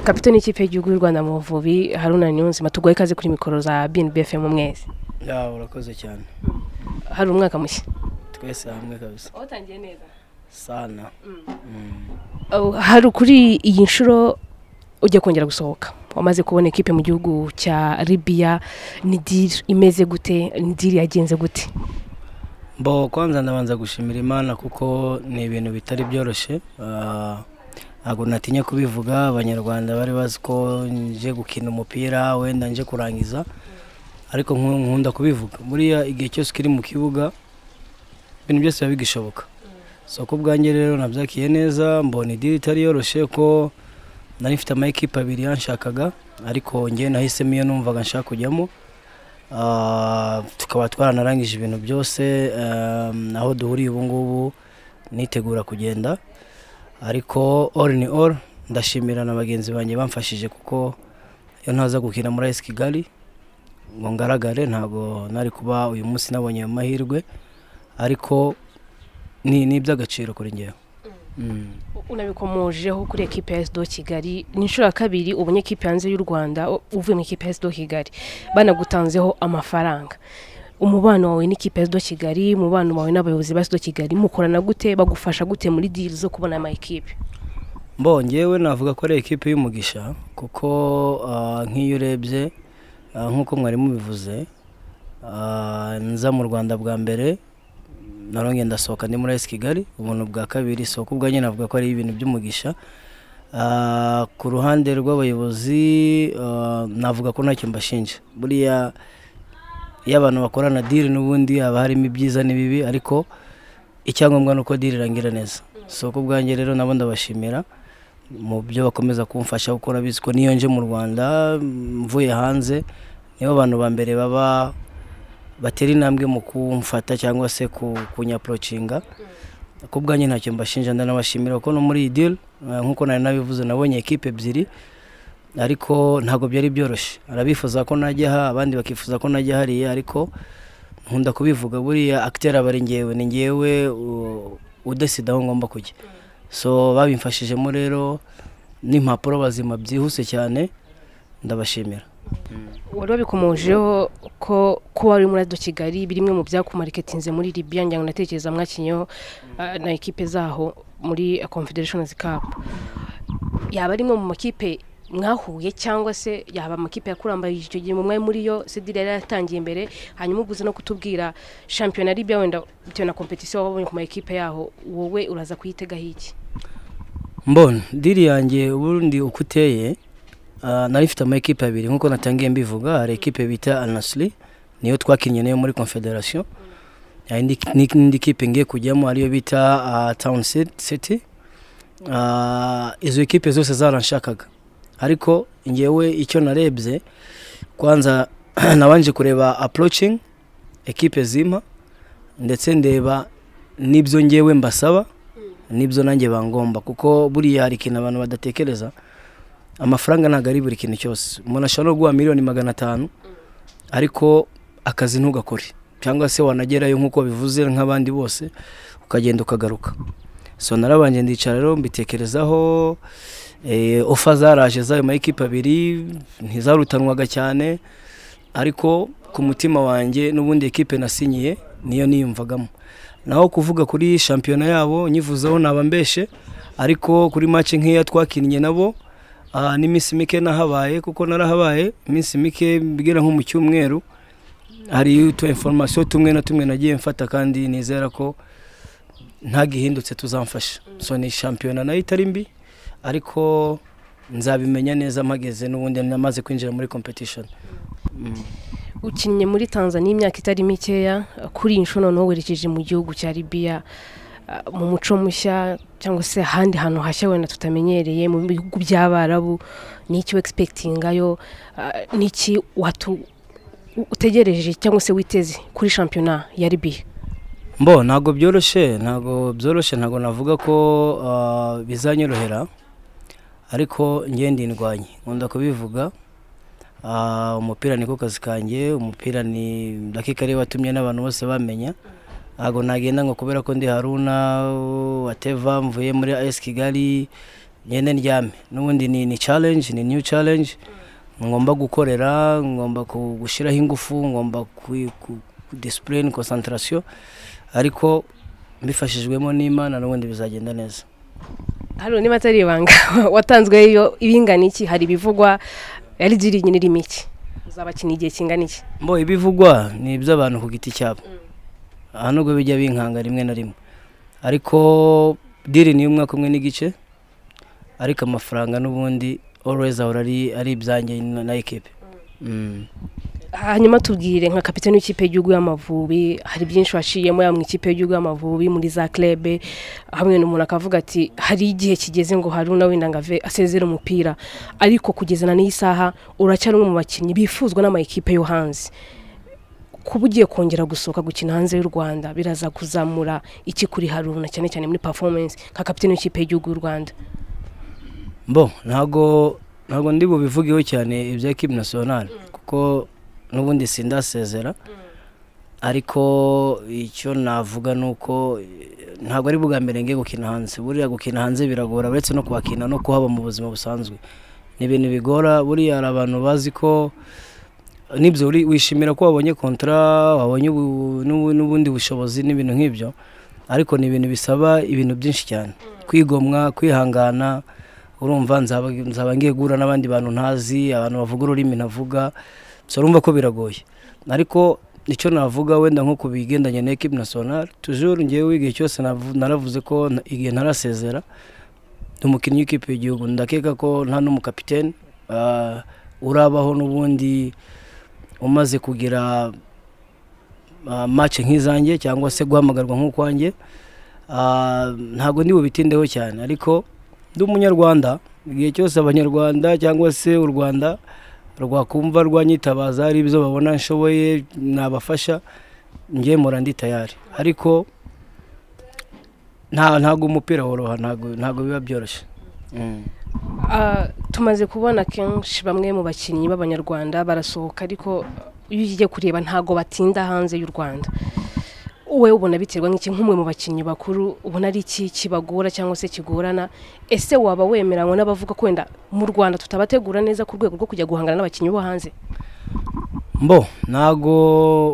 kapitani y'ikipe y'igihugu y'u rwanda mu buvubi haruna niyonzima tugoye ikaze kuri mikoro za bnbfm mwese ya urakoze cyane hari umwaka mushya twese hamwe kabisa watangiye neza sana hari kuri iyi nshuro ujya kongera gusohoka wamaze kubona ekipe mu gihugu cya ribiya ni diri imeze gute ni diri yagenze gute mbo kwanza ndabanza gushimira imana kuko ni ibintu bitari byoroshye Ah, ntabwo natinya kubivuga abanyarwanda bari bazi ko nje gukina umupira wenda nje kurangiza ariko nku- nkunda kubivuga buriya igihe cyose ukiri mu kibuga ibintu byose biba bigishoboka so ku bwanjye rero nabyakiye neza mbona idiri itari yoroshye ko nari mfite amayikipe abiri yanshakaga ariko ngewe nahisemo iyo numvaga nshaka kujyamo Ah, tukaba twaranarangije ibintu byose ehm, aho duhuriye ubu ngubu nitegura kugenda ariko all ni all ndashimira na bagenzi banjye bamfashije kuko iyo ntaza gukina muri esi kigali ngo ngaragare ntabwo nari kuba uyu munsi nabonye ayo mahirwe ariko ni ni iby'agaciro kuri ngewe Mm. unabikomojeho kuri ekipe ya esido kigali ni inshuro ya kabiri ubonye ekipe hanze y'u rwanda u- uvuye mu ikipe ya esido kigali banagutanzeho amafaranga umubano wawe n'ikipe ya esido kigali umubano wawe n'abayobozi ba esido kigali mukorana gute bagufasha gute muri diri zo kubona ama ekipe Mbo ngewe navuga ko ari ekipe y'umugisha kuko ah, nk'iyo urebye ah, nk'uko mwari mubivuze ah, nza mu rwanda bwa mbere narongeye ndasohoka ndi muri esi kigali ubuntu bwa kabiri soko ubwanjye navuga ko ari ibintu by'umugisha Ah, ku ruhande rw'abayobozi ah, navuga ko ntacyo mbashinja buriya iyo abantu bakorana diri n'ubundi haba harimo ibyiza n'ibibi ariko icyangombwa ni uko diri irangira neza so ku bwanjye rero nabo ndabashimira mu byo bakomeza kumfasha kuko urabizi ko niyo nje mu rwanda mm, mvuye hanze nibo bantu ba mbere baba batera intambwe mu kumfata cyangwa se ku- kunyaporocinga ku bwanjye ntacyo mbashinja ndanabashimira kuko no muri iyi diri eh, nk'uko nari nabivuze nabonye ekipe ebyiri ariko ntabwo byari byoroshye arabifuza ko najyaha abandi bakifuza ko najya hariya ariko nkunda kubivuga buriya akitera aba ari ngewe ni ngewe u- udesida aho ngomba kujya so babimfashijemo rero n'impapuro bazima byihuse cyane ndabashimira wari wabikomojeho ko kuba wari muri Radiyo kigali bimwe mu byakumariketinze muri ribiya ngira ngo natekereza mwakinyeho ah, na ekipe zaho muri confederations cup yaba ari imwe mu makipe mwahuye cyangwa se yaba amakipe yakurambaye icyo gihe mu mwari muri yo sedire yari yatangiye imbere hanyuma uguze no kutubwira shampiyona ya ribiya wenda bitewe na kompetisiyo wabonye ku makipe yaho wowe uraza kuyitegaho iki mbona diri yanjye ubundi uko uteye ah, nari mfite amakipe abiri nk'uko natangiye mbivuga hari ekipe bita anasiri niyo twakinnye nayo muri confederation hari indi- ni- n'indi kipe ngiye kujyamo ariyo bita ah, town Cit- city Ah, izo ekipe zose zaranshakaga ariko ngewe icyo narebye kwanza nabanje kureba approaching ekipe zimpa ndetse ndeba n'ibyo ngewe mbasaba nibyo nanjye bangomba kuko buriya hari ikintu abantu badatekereza amafaranga ntabwo ari buri kintu cyose umuntu ashobora no guha miliyoni magana atanu ariko akazi ntugakore cyangwa se wanagerayo nk'uko bivuze nk'abandi bose ukagenda ukagaruka so narabanje ndicara rero mbitekerezaho eh, ofa zaraje z'ayo mayikipe abiri ntizarutanwaga cyane ariko ku mutima wanjye n'ubundi ekipe nasinyiye niyo niyumvagamo naho kuvuga kuri shampiyona yabo nyivuzeho naba mbeshe ariko kuri mace nk'iya twakinnye nabo ah, n'iminsi mike nahabaye kuko narahabaye iminsi mike bigera nko mu cyumweru hari utu inforomasiyo tumwe na tumwe nagiye mfata kandi nizera ko ntagihindutse tuzamfasha so ni shampiyona nayo itari mbi ariko nzabimenya neza mpageze n'ubundi namaze kwinjira muri competition ukinnye muri tanzania imyaka itari mikeya kuri iyi nshuro noneho werekeje mu gihugu cya ribiya ah, mu muco mushya cyangwa se ahandi hantu hashya wenda tutamenyereye mu bihugu by'abarabu ni iki wegispekitingayo ni iki watu- u- utegereje cyangwa se witeze kuri shampiyona ya ribiya mbo ntabwo byoroshye ntabwo byoroshye ntabwo navuga ko ah, bizanyorohera ariko ngewe ndindwanye nkunda kubivuga Ah, umupira niko kazi kanjye umupira ni dakika ariyo watumye n'abantu bose bamenya ntabwo nagenda ngo kubera ko ndi haruna wateva mvuye muri esi kigali ngende ndyame n'ubundi ni ni challenge ni new challenge ngomba gukorera ngomba ku- gushyiraho ingufu ngomba ku ku- ku display ni concentration ariko mbifashijwemo n'imana n'ubundi bizagenda neza hari niba atari ibanga watanzwe iyo ibingana iki hari ibivugwa yari iri nyine irimo iki uzabakina igihe kingana iki mbo ibivugwa ni iby'abantu ku giti cyabo aha nubwo bijya binkanga rimwe na rimwe ariko diri ni umwaka umwe n'igice ariko amafaranga n'ubundi always ahora ari ari ibyanjye na na ekipe Mm. hanyuma tubwire nka kapitani w'ikipe y'igihugu y'amavubi hari byinshi waciyemo yaba mu ikipe y'igihugu y'amavubi muri za club hamwe n'umuntu akavuga ati hari igihe kigeze ngo hari una wenda ngo ave asezere umupira ariko kugezana n'iyi saha uracyari umwe mu bakinnyi bifuzwa n'amakipe yo hanze kuba ugiye kongera gusohoka gukina hanze y'u rwanda biraza kuzamura iki kuri haruna cyane cyane muri performance nka kapitani w'ikipe y'igihugu y'u rwanda mbo ntago ntago ndi bubivugeho cyane ibya ekipe nasiyonari kuko n'ubundi sindasezera ariko icyo navuga ni uko eh, ntabwo ari bwa mbere ngiye gukina hanze buriya gukina hanze biragora uretse no kuhakina no kuhaba mu buzima busanzwe ni ibintu bigora buriya hari abantu bazi ko nibyo uri- wishimira ko wabonye kontra wabonye ubu- n'ubu- n'ubundi bushobozi n'ibintu nk'ibyo ariko ni ibintu bisaba ibintu byinshi cyane kwigomwa kwihangana urumva nzaba nzaba ngiye guhura n'abandi bantu ntazi abantu bavuga ururimi ntavuga so urumva ko biragoye ariko icyo navuga wenda nko ku bigendanye na ekipe nasiyonari tujuru ngewe igihe cyose navu- naravuze ko na- igihe ntarasezera ndi umukinnyi w'ikipe y'igihugu ndakeka ko nta n'umukapiteni ah, urabaho n'ubundi umaze kugira ah, match nk'izanjye cyangwa se guhamagarwa nk'ukwanjye Ah, ntabwo ndi bubitindeho cyane ariko ndi umunyarwanda igihe cyose abanyarwanda cyangwa se u rwanda rwakumva rwanyitabaza hari ibyo babona nshoboye nabafasha njye mura ndi tayari ariko nta ntabwo umupira woroha ntabwo ntabwo biba byoroshye Mm. Ah, tumaze kubona kenshi bamwe mu bakinnyi b'abanyarwanda barasohoka ariko iyo ugiye kureba ntago batinda hanze y'u rwanda wowe ubona biterwa nk'iki nk'umwe mu bakinnyi bakuru ubona ari iki kibagora cyangwa se kigorana ese waba wemeranywe n'abavuga ko wenda mu rwanda tutabategura neza ku rwego rwo kujya guhangana n'abakinnyi bo hanze mbo ntago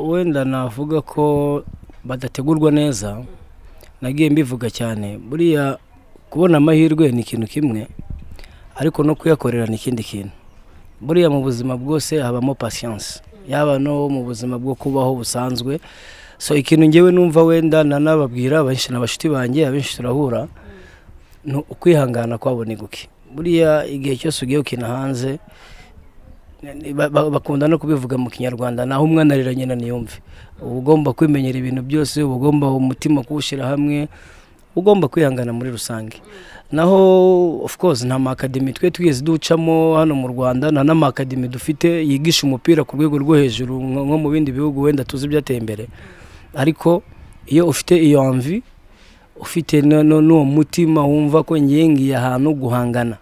wenda navuga ko badategurwa neza nagiye mbivuga cyane buriya kubona amahirwe ni ikintu kimwe ariko no kuyakorera ni ikindi kintu buriya mu buzima bwose habamo pasiyanse yaba no mu buzima bwo kubaho busanzwe so ikintu ngewe numva wenda nanababwira abenshi na bashuti banjye abenshi turahura ni ukwihangana kwabo ni guke buriya igihe cyose ugiye gukina hanze ba- ba- bakunda no kubivuga mu kinyarwanda naho umwana arira nyina ntiyumve uba ugomba kwimenyera ibintu byose uba ugomba umutima kuwushyira hamwe uba ugomba kwihangana muri rusange naho of course nta makademi twe twigeze ducamo hano mu rwanda nta n'amakademi dufite yigisha umupira ku rwego rwo hejuru nko nko mu bindi bihugu wenda tuzi ibyateye imbere ariko iyo ufite iyo mvi ufite no- no- n'uwo mutima wumva ko ngiye ngiye ahantu guhangana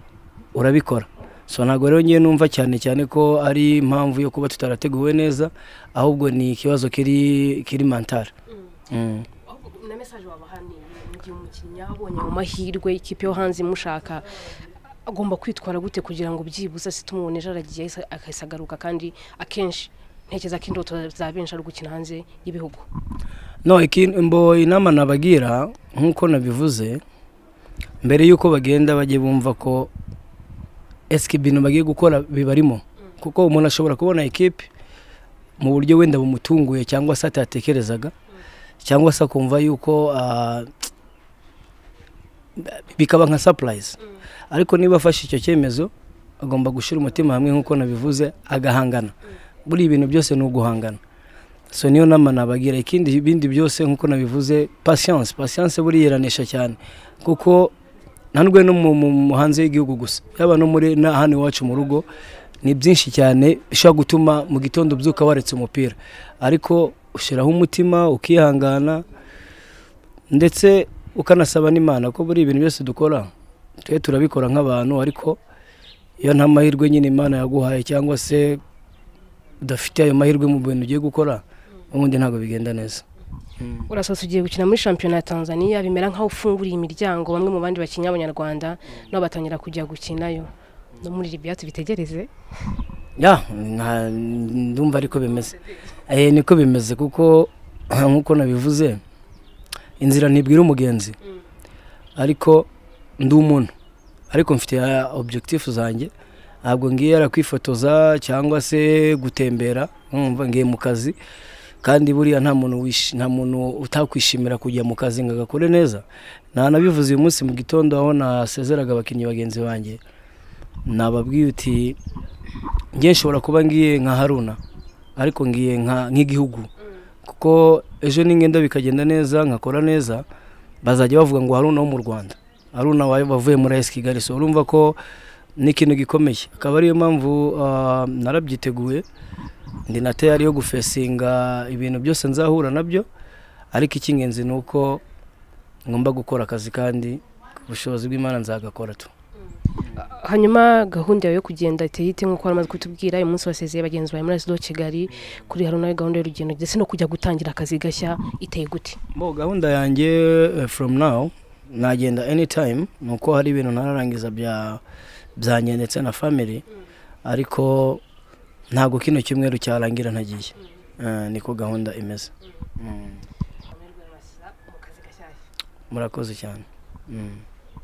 urabikora so ntabwo rero ngiye numva cyane cyane ko ari impamvu yo kuba tutarateguwe neza ahubwo ni ikibazo kiri kiri mantara Mm. na mesaje wabahaniye mu gihe umukinnyi yabonye mu mahirwe ikipe yo hanze imushaka agomba kwitwara gute kugira ngo byibuze ase tumubone ejo aragiye ahise- akahise agaruka kandi akenshi ntekereza ko indoto za benshi ari ugukina hanze y'ibihugu no ikin- mbo inama nabagira nk'uko nabivuze mbere y'uko bagenda bajye bumva ko esike ibintu bagiye gukora bibarimo kuko umuntu ashobora kubona ekipe mu buryo wenda bumutunguye cyangwa se atatekerezaga cyangwa se akumva yuko ah, bikaba nka sapurayizi ariko niba afashe icyo cyemezo agomba gushyira umutima hamwe nk'uko nabivuze agahangana buri ibintu byose ni uguhangana so niyo nama nabagira ikindi ibindi byose nk'uko nabivuze patience patience buriyeranisha cyane kuko ntanubwo ari no mu- mu- mu hanze y'igihugu gusa yaba no muri na hano iwacu mu rugo ni byinshi cyane bishobora gutuma mu gitondo ubyuka waretse umupira ariko ushyiraho umutima ukihangana ndetse ukanasaba n'imana ko buri ibintu byose dukora twe turabikora nk'abantu ariko iyo nta mahirwe nyine imana yaguhaye cyangwa se udafite ayo mahirwe mu bintu ugiye gukora ubundi ntabwo bigenda neza urasasa ugiye gukina muri shampiyona ya tanzania bimera nk'aho ufunguriye imiryango bamwe mu bandi bakinnyi abanyarwanda nabo batangira kujya gukinayo no muri ribiya tubitegereze ya nka- ndumva ariko bimeze Eh, niko bimeze kuko nk'uko nabivuze inzira ntibwira umugenzi ariko ndi umuntu ariko mfite objectif zanjye ntabwo ngiye yara kwifotoza cyangwa se gutembera nkumva ngiye mu kazi kandi buriya nta muntu wishi- nta muntu utakwishimira kujya mu kazi ngo agakore neza nanabivuze uyu munsi mu gitondo aho nasezeraga abakinnyi bagenzi banjye nababwiye uti ngiye nshobora kuba ngiye nka haruna ariko ngiye nka- nk'igihugu kuko ejo n'ingendo bikagenda neza nkakora neza bazajya bavuga ngo haruna wo mu rwanda haruna wa- wavuye muri esi kigali so urumva ko ni ikintu gikomeye akaba ariyo mpamvu ah, narabyiteguye ndi na tayari yo gufesinga ibintu byose nzahura nabyo ariko icy'ingenzi ni uko ngomba gukora akazi kandi ku bushobozi bw'imana nzagakora tu hanyuma gahunda yawe yo kugenda iteyite nk'uko wari umaze kutubwira uyu munsi wasezeye bagenzi bawe muri esido kigali kuri hari nawe gahunda y'urugendo ndetse no kujya gutangira akazi gashya iteye gute bo gahunda yanjye eh, from now nagenda anytime ni uko hari ibintu ntararangiza bya byanjye ndetse na family ariko ntabwo kino cyumweru cyarangira ntagiye Eh, niko gahunda imeze Mm. murakoze cyane Mm.